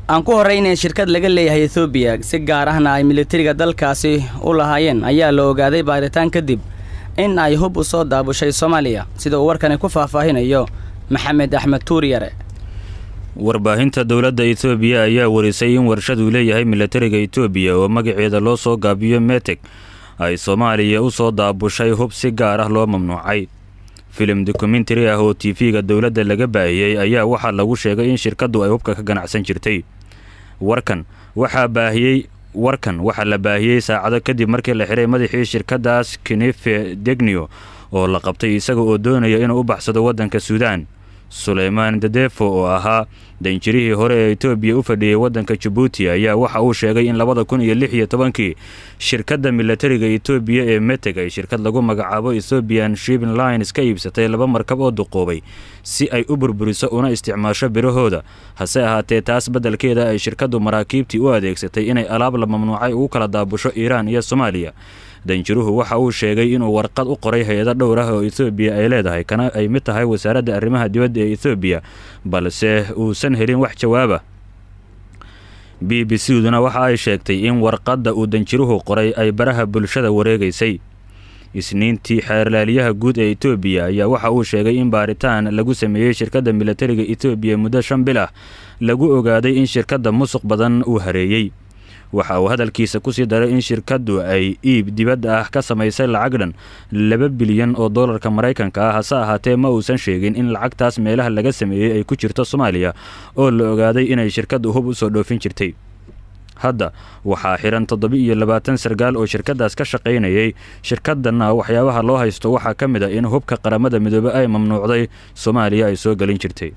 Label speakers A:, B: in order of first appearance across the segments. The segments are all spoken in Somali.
A: aan ku horreynay shirkad laga leeyahay ethoobiya si gaar ahna ay militariga dalkaasi u lahaayeen ayaa la ogaaday baaritaan kadib in ay hub u soo daabushay soomaaliya sida uu warkani ku faahfaahinayo maxamed axmed tuuryare
B: warbaahinta dowladda etoobiya ayaa warisay in warshaduu leeyahay militariga etoobiya oo magaceeda loo soo gaabiyo meteg ay soomaaliya u soo daabushay hub si gaar ah loo mamnuucay filim dokumentari ah oo tv-ga dowladda laga baahiyey ayaa waxaa lagu sheegay in shirkaddu ay hubka ka ganacsan jirtay warkan waxaa baahiyey warkan waxaa la baahiyey saacado kadib markii la xiray madaxii shirkaddaas kinife degnio oo la qabtay isaga oo doonaya inuu u baxsado waddanka suudaan suleymaan dadefo oo ahaa danjirihii hore ee etoobiya u fadhiyey waddanka jabuuti ayaa waxa uu sheegay in labada kun iyo lix iyo tobankii shirkadda militariga etoobiya ee meteg ay shirkad lagu magacaabo ethoobian shibin lines ka iibsatay laba markab oo duqoobay si ay u burburiso una isticmaasho birahooda hase ahaatee taas beddelkeeda ay shirkaddu maraakiibtii u adeegsatay inay alaab la mamnuucay ugu kala daabusho iiraan iyo soomaaliya danjiruhu waxa uu sheegay inuu warqad u qoray hay-ado dhowr ah oo ethoobiya ay leedahay kana ay mid tahay wasaaradda arrimaha dibadda ee ethoobiya balse uusan helin wax jawaaba b b c duna waxa ay sheegtay in warqadda uu danjiruhu qoray ay baraha bulshada wareegaysay isniintii xeerlaaliyaha guud ee etoobiya ayaa waxa uu sheegay in baaritaan lagu sameeyey shirkadda militariga etoobiya muddo shan bil ah lagu ogaaday in shirkadda musuq badan uu hareeyey waxa uu hadalkiisa kusii daray in shirkaddu ay iib dibadda ah ka samaysay lacag dhan laba bilyan oo dollarka maraykanka ah hase ahaatee ma uusan sheegin in lacagtaas meelaha laga sameeyey ay ku jirto soomaaliya oo la ogaaday inay shirkaddu hub u soo dhoofin jirtay hadda waxaa xihan toddoba iyo labaatan sargaal oo shirkaddaas ka shaqaynayay shirkaddanna waxyaabaha loo haysto waxaa ka mid a in hubka qaramada midoobe ay mamnuucday soomaaliya ay soo gelin jirtay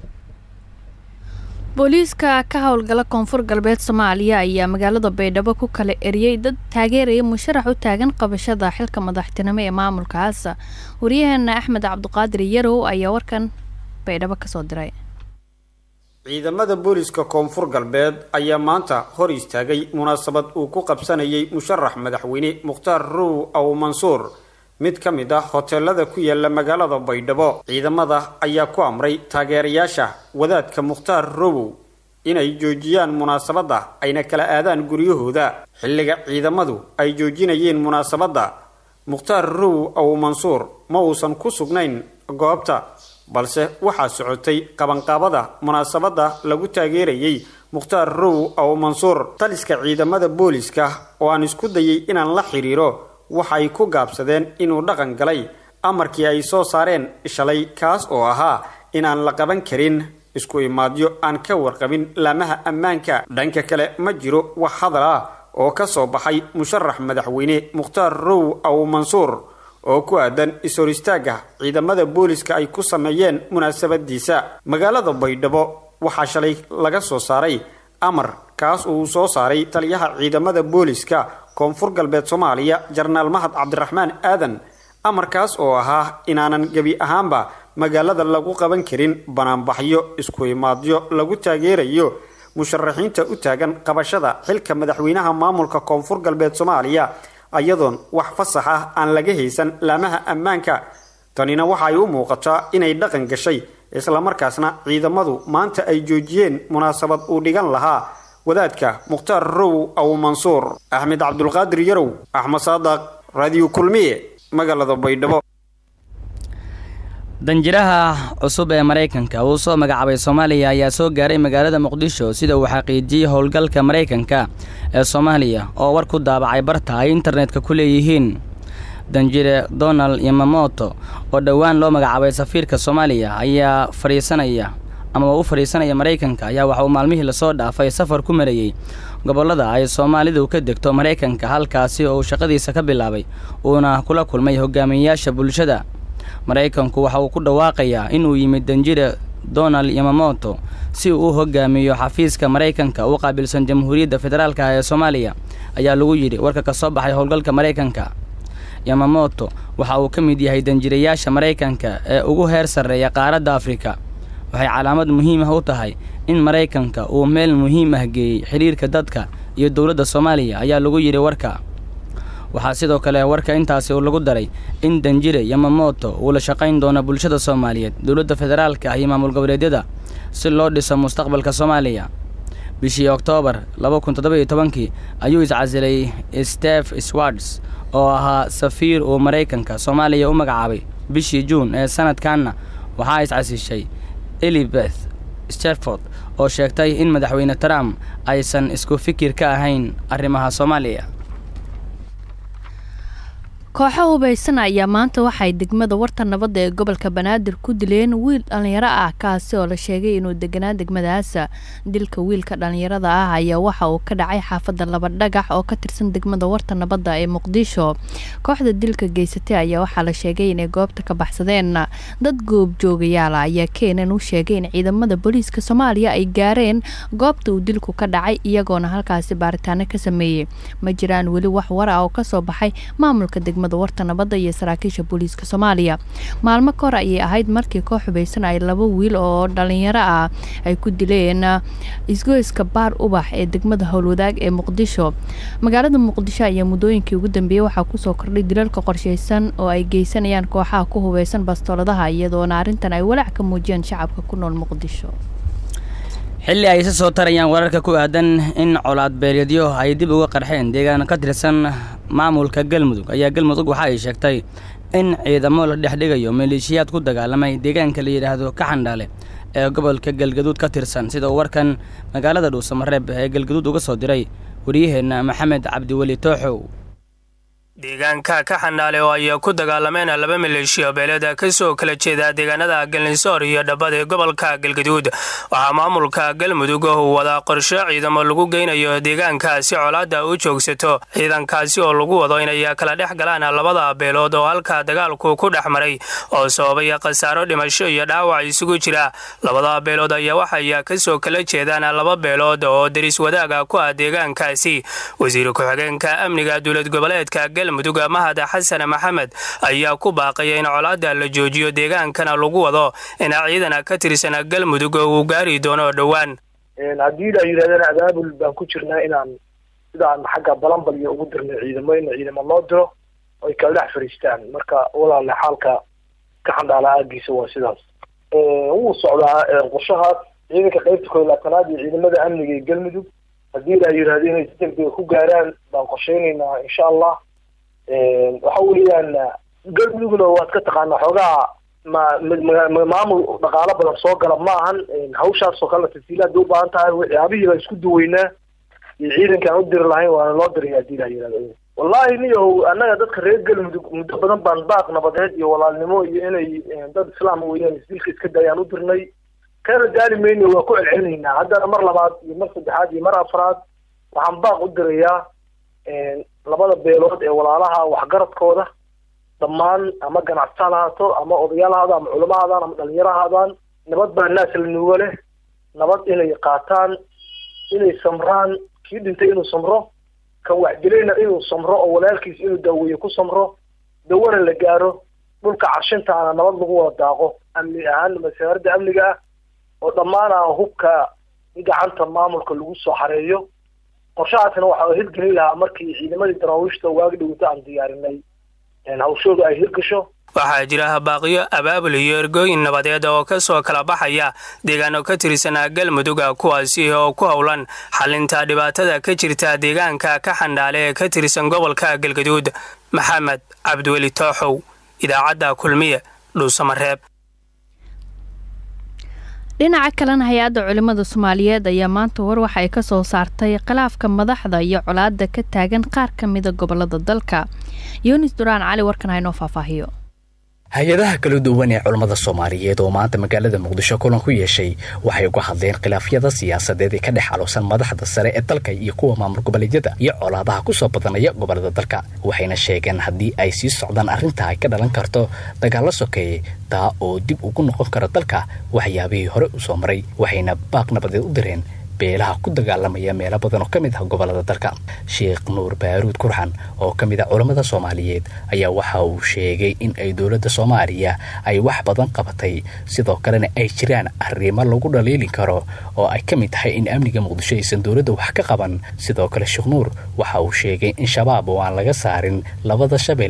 C: booliiska ka howlgala koonfur galbeed soomaaliya ayaa magaalada baydhabo ku kala eriyey dad taageeraya musharax u taagan qabashada xilka madaxtinimo ee maamulkaas waryaheena axmed cabdiqaadir yarow ayaa warkan baydhabo kasoo diray
D: ciidamada booliiska koonfur galbeed ayaa maanta hor istaagay munaasabad uu ku qabsanayay musharax madaxweyne mukhtaar row aw mansuur mid ka mid ah hoteelada ku yaala magaalada baydhabo ciidamada ayaa ku amray taageerayaasha wadaadka mukhtaar rowow inay joojiyaan munaasabadda ayna kala aadaan guryahooda xilliga ciidamadu ay joojinayeen munaasabadda mukhtaar rowow aw mansuur ma uusan ku sugnayn goobta balse waxaa socotay qabanqaabada munaasabadda lagu taageerayay mukhtaar rowow aw mansuur taliska ciidamada booliiska oo aan isku dayay inaan la xidhiiro waxay ku gaabsadeen inuu dhaqan galay amarkii ay soo saareen shalay kaas oo ahaa inaan la qaban karin isku imaadyo aan ka warqabin laamaha ammaanka dhanka kale ma jiro wax hadal ah oo ka soo baxay musharax madaxweyne mukhtaar row aw mansuur oo ku aadan is-hor istaagga ciidamada booliska ay ku sameeyeen munaasabadiisa magaalada baydhabo waxaa shalay laga soo saaray amar kaas uu soo saaray taliyaha ciidamada booliska koonfur galbeed soomaaliya jarnaal mahad cabdiraxmaan aadan amarkaas oo ahaa inaanan gebi ahaanba magaalada lagu qaban karin banaanbaxyo isku imaadyo lagu taageerayo musharaxiinta u taagan qabashada xilka madaxweynaha maamulka koonfur galbeed soomaaliya ayadoon wax fasax ah aan laga haysan laamaha ammaanka tanina waxa ay u muuqataa inay dhaqan gashay islamarkaasna ciidamadu maanta ay joojiyeen munaasabad uu dhigan lahaa wadaadka mukhtaar row aw mansuur axmed cabdulqaadir yarow axmed saadaq raadiyo kulmiye magaalada baydhabo
A: danjiraha cusub ee maraykanka uu soo magacaabay soomaaliya ayaa soo gaaray magaalada muqdisho sida uu xaqiijiyey howlgalka maraykanka ee soomaaliya oo war ku daabacay barta ay internetka ku leeyihiin danjire donald yamamoto oo dhowaan loo magacaabay safiirka soomaaliya ayaa fadhiisanaya ama u fadhiisanaya maraykanka ayaa waxa uu maalmihii lasoo dhaafay safar ku marayey gobollada ay soomaalidu ka degto maraykanka halkaasi oo uu shaqadiisa ka bilaabay uuna kula kulmay hogaamiyeyaasha bulshada maraykanku waxa uu ku dhawaaqayaa inuu yimid danjire donald yamamoto si uu u hogaamiyo xafiiska maraykanka u qaabilsan jamhuuriyadda federaalka ee soomaaliya ayaa lagu yidhi warka ka soo baxay howlgalka maraykanka yamamoto waxa uu ka mid yahay danjirayaasha maraykanka ee ugu heer sarreeya qaaradda afrika waxay calaamad muhiim ah u tahay in maraykanka uu meel muhiim ah geeyey xidhiirka dadka iyo dowladda soomaaliya ayaa lagu yidhi warka waxaa sidoo kale warka intaasi uu lagu daray in danjire yamamoto uu la shaqayn doono bulshada soomaaliyeed dowladda federaalka iyo maamul goboleedyada si loo dhiso mustaqbalka soomaaliya bishii oktoobar laba kun toddoba iyo tobankii ayuu iscasilay stef swards oo ahaa safiir uu maraykanka soomaaliya u magacaabay bishii juun ee sanadkanna waxaa iscasishay elibeth sterford oo sheegtay in madaxweyne trump aysan isku fikir ka ahayn arrimaha soomaaliya
C: kooxo hubaysan ayaa maanta waxay degmada warta nabadda ee gobolka banaadir ku dileen wiil dhallinyaro ah kaasi oo la sheegay inuu deganaa degmadaas dilka wiilka dhallinyarada ah ayaa waxa uu ka dhacay xaafadda laba dhagax oo ka tirsan degmada warta nabadda ee muqdisho kooxda dilka geysatay ayaa waxaa la sheegay inay goobta ka baxsadeen dad goobjoogayaala ayaa keenan u sheegay in ciidamada booliiska soomaaliya ay gaareen goobta uu dilku ka dhacay iyagoona halkaasi baaritaano ka sameeyey ma jiraan weli wax war ah oo kasoo baxay maamulka degmada warta nabadda iyo saraakiisha booliiska soomaaliya maalmo ka hor ayay ahayd markii koox hubaysan ay laba wiil oo dhalinyaro ah ay ku dileen isgoyska baar ubax ee degmada howlwadaag ee muqdisho magaalada muqdisho ayaa muddooyinkii ugu dambeeyey waxaa kusoo kordhay dilalka qorshaysan oo ay geysanayaan kooxaha ku hubaysan bastooladaha iyadoona arrintan ay walaac ka muujiyeen shacabka ku nool muqdisho
A: xilli ay isa soo tarayaan wararka ku aadan in colaad beeryadyo ay dib uga qarxeen deegaan ka tirsan maamulka galmudug ayaa galmudug waxa ay sheegtay in ciidamo la dhex dhigayo maleeshiyaad ku dagaalamay deegaanka la yidhaahdo kaxandhaale ee gobolka galgaduud ka tirsan sida uu warkan magaalada dhuusamareeb ee galgaduud uga soo diray wariyaheenna maxamed cabdiweli tooxow
E: deegaanka ka xandhaale oo ay ku dagaalameen laba maleeshiya beeleeda ka soo kala jeeda deegaanada galnisoor iyo dhabbad ee gobolka galgaduud waxaa maamulka galmudug uu wadaa qorshe ciidamo lagu geynayo deegaanka si colaadda u joogsato ciidankaasi oo lagu wado inay kala dhex galaan labada beelood oo halka dagaalku ku dhex maray oo sababay khasaaro dhimasho iyo dhaawac isugu jira labada beelood ayaa waxay ka soo kala jeedaan laba beelood oo deris wadaaga ku ah deegaankaasi wasiir ku-xigeenka amniga dowlad goboleedka mudug mahad xasan maxamed ayaa ku baaqaya in colaadda la joojiyo deegaankana lagu wado in ciidan ka tirsan galmudug uu gaari doono dhowaan
F: haddii la yidhahdana abaabul baan ku jirnaa inaan sidaan xagga balanbalyo ugu dirnay ciidamo in ciidamo loo diro oy kala dhex fariistaan marka walaale xaalka ka xandhaala aagiisa waa sidaas wuu socdaa qorshahaas ciidanka qaybta kooy laatanaad iyo ciidamada amniga ee galmudug haddii la yidhahdo inay si degdega ku gaaraan baan qorsheynaynaa insha allah waxa weeyaan galmudugna waad ka taqaanaa xoogaha ma maamul dhaqaalo badan soo gala ma ahan hawshaas oo kale tafsiilaad bay u baahan tahay waxyaabihii baan isku duweynaa iyo ciidanka aan u diri lahayn waana loo diraya hadii la yihahdo wallahi niyow annaga dadka reer galmudug muddo badan baan baaq nabadeed iyo walaalnimo iyo inay dad islaam weeyaan isdilka iska dayaan u dirnay kana gaari mayno waa ku celcelinaynaa haddana mar labaad iyo mar saddexaad iyo mar afraad waxaan baaq u dirayaa labada beelood ee walaalaha waxgaradkooda dhammaan ama ganacsataan ahaato ama odayaal ahaado ama culamo ahaadaan ama dhalinyaro ahaadaan nabad baa naas la nuugo leh nabad inay qaataan inay samraan kii dhintay inuu samro kan waxdilayna inuu samro oo walaalkiis inuu daaweeyo ku samro dawana la gaaro dhulka carshintaana nabad lagu wada daaqo amni ahaan masaaradda amniga ah oo dhammaana hubka gacanta maamulka lagu soo xareeyo qorshahaasna waxa hirgelin lahaa markii ciidamadii daraawiishta waagi dhawata aan diyaarinay hawshooda ay hirgasho
E: waxaa jira baaqiyo abaabul iyo ergooyin nabadeed oo ka soo kala baxaya deegaano ka tirsanaa galmuduga kuwaasi oo ku howlan xalinta dhibaatada ka jirta deegaanka ka xandhaale ee ka tirsan gobolka galgaduud maxamed cabdiweli tooxow idaacadda kulmiye dhuusamareeb
C: dhinaca kalena hay-adda culimmada soomaaliyeed ayaa maanta war waxa ay ka soo saartay khilaafka madaxda iyo colaadda ka taagan qaar ka mida gobolada dalka yunis duraan cali warkan haynoo faahfaahiyo
G: hay-adaha kala duwan ee culammada soomaaliyeed oo maanta magaalada muqdisho kulan ku yeeshay waxay uga hadleen khilaafyada siyaasadeed ee ka dhex aloosan madaxda sare ee dalka iyo kuwa maamul goboleedyada iyo colaadaha kusoo badanaya gobolada dalka waxayna sheegeen haddii ay sii socdaan arrinta ay ka dhalan karto dagaallo sokeeye taa oo dib ugu noqon kara dalka waxyaabihii hore u soo maray waxayna baaq nabadeed u direen beelaha ku dagaalamaya meelo badan oo ka mid ah gobolada dalka sheekh nuur baaruud kurxan oo ka mid ah culammada soomaaliyeed ayaa waxa uu sheegay in ay dowladda soomaaliya ay wax badan qabatay sidoo kalena ay jiraan arrimo lagu dhaliilin karo oo ay ka mid tahay in amniga muqdisho aysan dowladda wax ka qaban sidoo kale sheekh nuur waxa uu sheegay in shabaab oo aan laga saarin labada shabeelle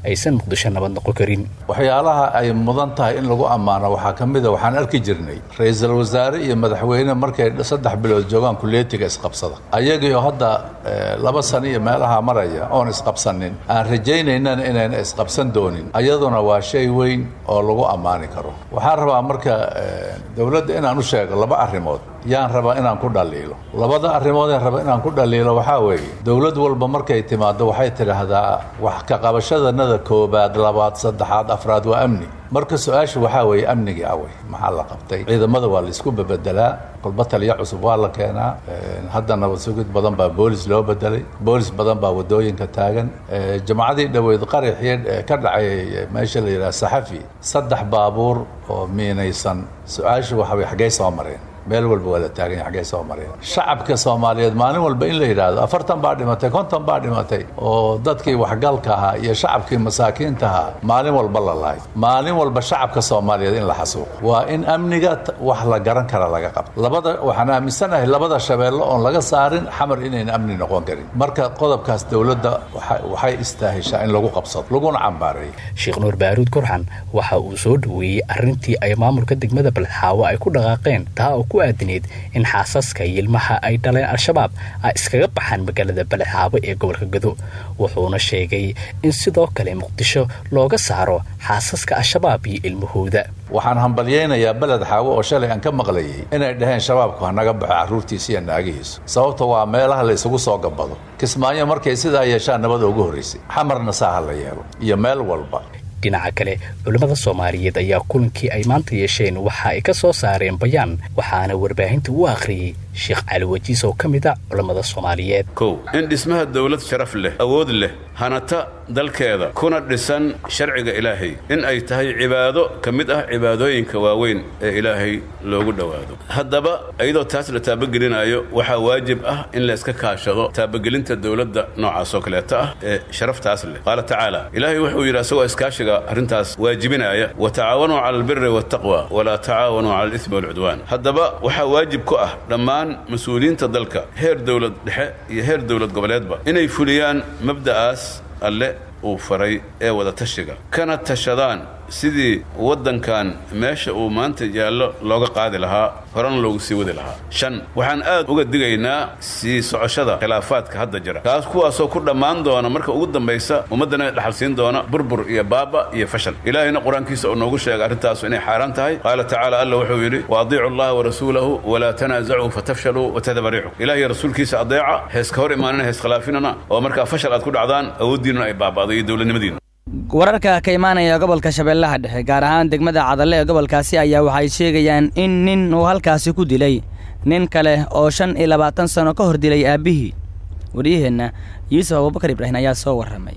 G: aysan muqdisho nabad noqon karin
H: waxyaalaha ay mudan tahay in lagu ammaano waxaa ka mid a waxaan arki jirnay ra-iisul wasaare iyo madaxweyne markay saddex bilood joogaan kuleetiga isqabsada ayagii oo hadda laba sano iyo meelaha maraya oon isqabsanin aan rajaynaynana inayna isqabsan doonin ayaduna waa shay weyn oo lagu ammaani karo waxaan rabaa marka dowladda inaan u sheego laba arrimood yaan rabaa inaan ku dhaliilo labada arrimoodeen raba inaan ku dhaliilo waxaa weeye dowlad walba markay timaado waxay tidhaahdaa wax ka qabashadanada koobaad labaad saddexaad afraad waa amni marka su-aasha waxaa weeye amnigii awey maxaa la qabtay ciidamada waa laisku bebedelaa kolba taliya cusub waa la keenaa hadda nabad sugid badan baa boolis loo bedelay boolis badan baa wadooyinka taagan jamacadii dhoweyd qaraxii ka dhacay meesha la yidhaha saxafi saddex baabuur oo miinaysan su-aasha waxa way xaggay soo mareen meel walba waa la taagan yahay xaggee soo mareen shacabka soomaaliyeed maalin walba in la yidhaahdo afartan baa dhimatay konton baa dhimatay oo dadkii waxgalka ahaa iyo shacabkii masaakiinta ahaa maalin walba la lahay maalin walba shacabka soomaaliyeed in la xasuuqo waa in amniga wax la garan kara laga qabto labada waxaan aaminsanahay labada shabeello oon laga saarin xamar inayna amni noqon karin marka qodobkaas dowladda waxay istaahishaa in lagu qabsado laguna cambaareeyo
G: sheekh nuur baaruud kurxan waxa uu soo dhoweeyey arrintii ay maamulka degmada baledxaawo ay ku dhaqaaqeen taa oo ku aadineed in xaasaska iyo ilmaha ay dhaleen al-shabaab ay iskaga baxaan magaalada baledxaabo ee gobolka gado wuxuuna sheegay in sidoo kale muqdisho looga saaro xaasaska al-shabaab iyo ilmahooda
H: waxaan hambalyaynayaa beled xaawo oo shalay aan ka maqlayay inay dhaheen shabaabku hanaga baxo carruurtiisa iyo naagihiisu sababta waa meelaha la isugu soo gabado kismaayo markay sidaa yeeshaan nabada ugu horraysay xamarna saaha la yeelo iyo meel walba
G: dhinaca kale culimmada soomaaliyeed ayaa kulankii ay maanta yeesheen waxa ay ka soo saareen bayaan waxaana warbaahinta u akhriyey sheekh cali wajiis oo ka mid a culammada soomaaliyeed
I: kow in dhismaha dowlad sharaf leh awood leh hanata dalkeeda kuna dhisan sharciga ilaahay in ay tahay cibaado ka mid ah cibaadooyinka waaweyn ee ilaahay loogu dhowaado haddaba iyadoo taas la taabagelinayo waxaa waajib ah in layska kaashado taabagelinta dowladda noocaas oo kaleeta ah ee sharaftaas leh qaala tacaala ilaahay wuxuu yidhi asagoo iskaashiga arrintaas waajibinaya wa tacaawanuu cala albiri waaltaqwa walaa tacaawanuu cala alismi waalcudwaan haddaba waxaa waajib ku ah dhammaan mas-uuliyiinta dalka heer dowlad dhexe iyo heer dowlad goboleedba inay fuliyaan mabda'aas alle uu faray ee wada tashiga kana tashadaan sidii waddankan meesha uu maanta yaallo looga qaadi lahaa horena loogu sii wadi lahaa shan waxaan aad uga digaynaa sii socoshada khilaafaadka hadda jira kaas kuwaasoo ku dhammaan doona marka ugu dambaysa ummaddana dhaxal siin doona burbur iyo baaba iyo fashal ilaahayna qur-aankiisa uu noogu sheegay arrintaasu inay xaaraan tahay qaala tacaala alla wuxuu yidhi waadiicu allaha warasuulahu walaa tanaasacuu fatafshaluu watadaba riixu ilaah iyo rasuulkiisa adeeca heeska hor imaanina hees khilaafinana oo markaa fashal aad ku dhacdaan awooddiinuna ay baaba'do iyo dowladnimadiina
A: wararka ka imaanaya gobolka shabeellaha dhexe gaar ahaan degmada cadalle ee gobolkaasi ayaa waxay sheegayaan in nin uu halkaasi ku dilay nin kale oo shan iyo labaatan sano ka hor dilay aabbihii waryaheenna yuusuf abubakar ibraahim ayaa soo warramay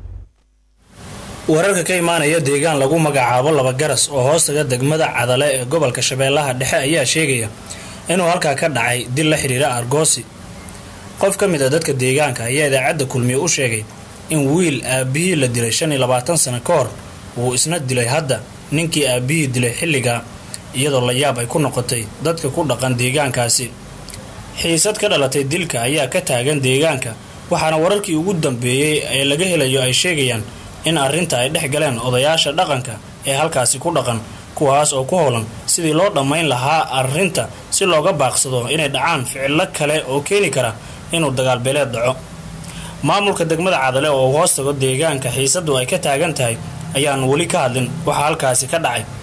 J: wararka ka imaanaya deegaan lagu magacaabo laba garas oo hoostaga degmada cadale ee gobolka shabeellaha dhexe ayaa sheegaya inuu halkaa ka dhacay dil la xidhiira argoosi qof ka mid a dadka deegaanka ayaa idaacadda kulmiye u sheegay in wiil aabbihii la dilay shan iyo labaatan sano ka hor wuu isna dilay hadda ninkii aabbihii dilay xilligaa iyadoo la yaab ay ku noqotay dadka ku dhaqan deegaankaasi xiisad ka dhalatay dilka ayaa ka taagan deegaanka waxaana wararkii ugu dambeeyey ee laga helayo ay sheegayaan in arrinta ay dhex galeen odayaasha dhaqanka ee halkaasi ku dhaqan kuwaas oo ku howlan sidii loo dhammayn lahaa arrinta si looga baaqsado inay dhacaan ficillo kale oo keeni kara inuu dagaalbeeleed dhaco maamulka degmada cadale oo hoos tago deegaanka xiisadu ay ka taagan tahay ayaan weli ka hadlin waxaa halkaasi ka dhacay